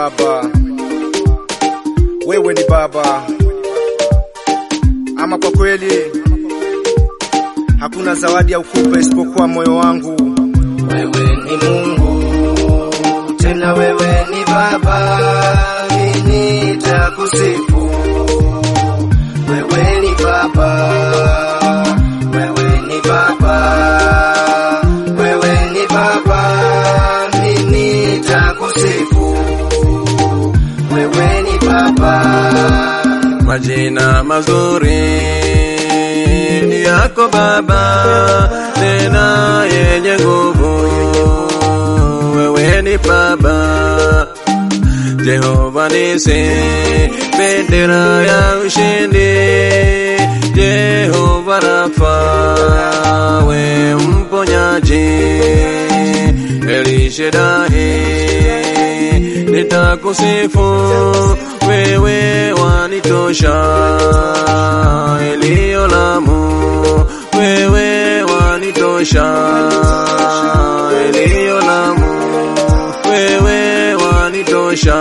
baba, wewe ni baba. Ama kwa kweli hakuna zawadi ya ukupa isipokuwa moyo wangu. Wewe ni Mungu, tena wewe ni Baba, mimi nitakusifu. Wewe ni Baba, wewe ni Baba, wewe ni Baba, mimi nitakusifu. Wewe ni Baba. Majina mazuri ni yako Baba, tena yenye nguvu. Wewe ni Baba, Jehova Nisi, bendera ya ushindi. Jehova Rafa, we mponyaji. Elishadai, nitakusifu wewe wanitosha. Eliolamu, wewe wanitosha. Eliolamu, wewe wanitosha.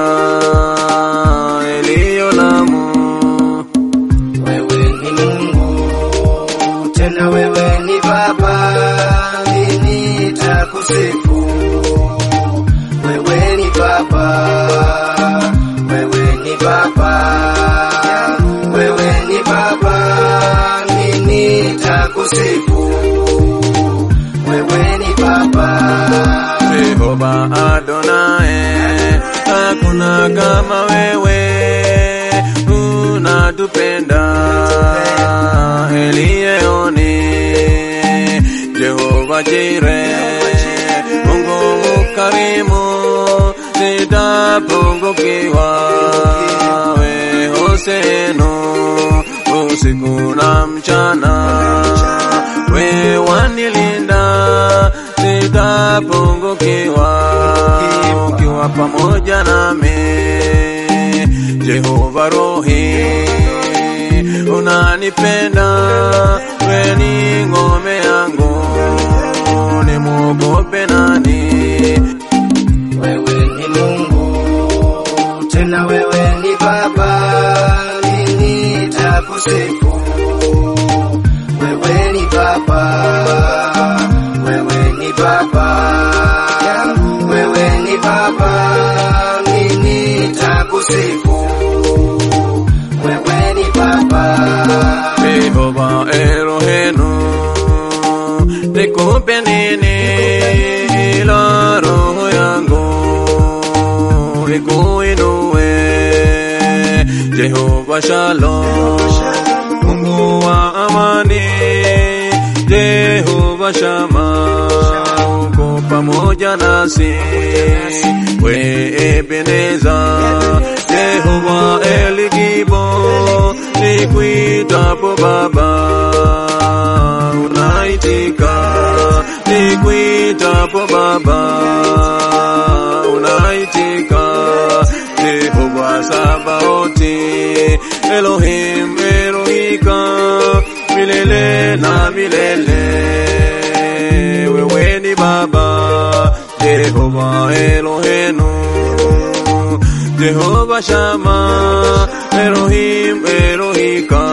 Eliolamu, Wewe ni Mungu, tena wewe ni Baba, mimi nitakusifu. Wewe ni Baba, wewe ni Baba, wewe ni Baba, mimi nitakusifu. Wewe ni Baba. Jehova Adonai, hakuna kama wewe, unatupenda Eliyeoni, Jehova Jire, Mungu mkarimu, sitapungukiwa we Hosenu, usiku na mchana, we wanilinda sitapungukiwa ukiwa pamoja nami. Jehova Rohi, unanipenda, we ni ngome yangu, nimwogope nani? Wewe ni Mungu, tena wewe ni Baba, mimi nitakusifu. Wewe ni Baba, wewe ni Baba, wewe ni Baba, mimi nitakusifu. Wewe ni Baba. Jehova Elohenu, nikupe nini ila roho yangu ikuinue. Jehova Shalom, Mungu wa amani. Jehova Shama, uko pamoja nasi. We Ebeneza, Jehova Eligibo, nikuitapo Baba unaitika, nikuitapo Baba unaitika. Jehova Sabaoti, Elohim Elohika, milele na milele, wewe ni Baba, Jehova Elohenu, Jehova Shama, Elohim Elohika,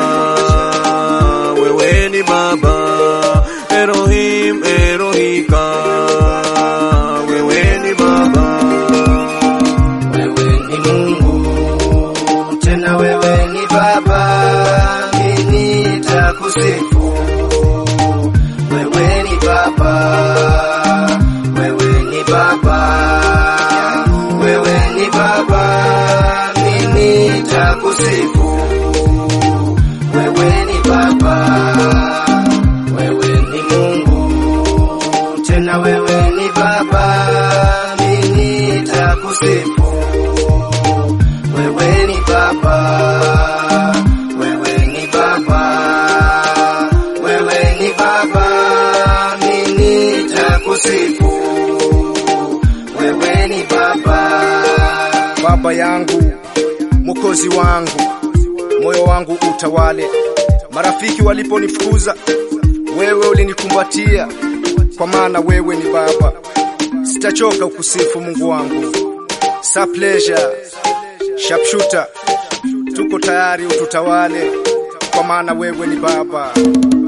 wewe ni Baba, Elohim Elohika, wewe ni Baba. Wewe ni Mungu, tena wewe ni Baba, mimi nitakusifu. Wewe ni Baba, wewe ni Baba, wewe ni Baba, mimi nitakusifu. Wewe ni Baba, wewe ni Mungu, tena wewe ni Baba, mimi nitakusifu. Wewe ni Baba, wewe ni Baba, wewe ni Baba, mimi nitakusifu. Wewe ni Baba. Baba yangu, mwokozi wangu, moyo wangu utawale. Marafiki waliponifukuza, wewe ulinikumbatia, kwa maana wewe ni Baba. Sitachoka ukusifu Mungu wangu. Sa pleasure, sharpshooter, tuko tayari ututawale, kwa maana wewe ni Baba.